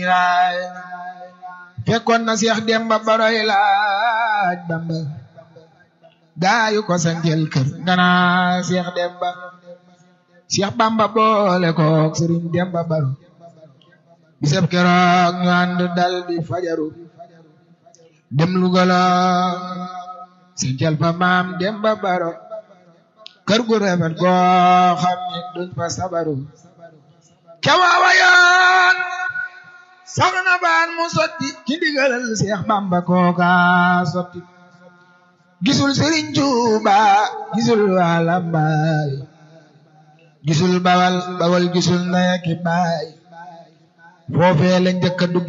fekkoon na Seex Demba Baroy laaj Bamba gaayu ko sanjel kër nga naa Seex Demba Seex Bamba boole kook Sëriñ Demba Baro bisab keroog ñu ànd dal di fajaru dem Lugala sanjel fa maam Demba Baro kër gu rafet goo xam ni duñ fa sabaru ca waawa yoon soxna baan mu sotti ci ndigalal Seex Bamba kooka sotti gisul Sëriñ Tuuba gisul waa Lambaay gisul bawal bawal gisul ndaya ki baay foofee la njëkk a dugg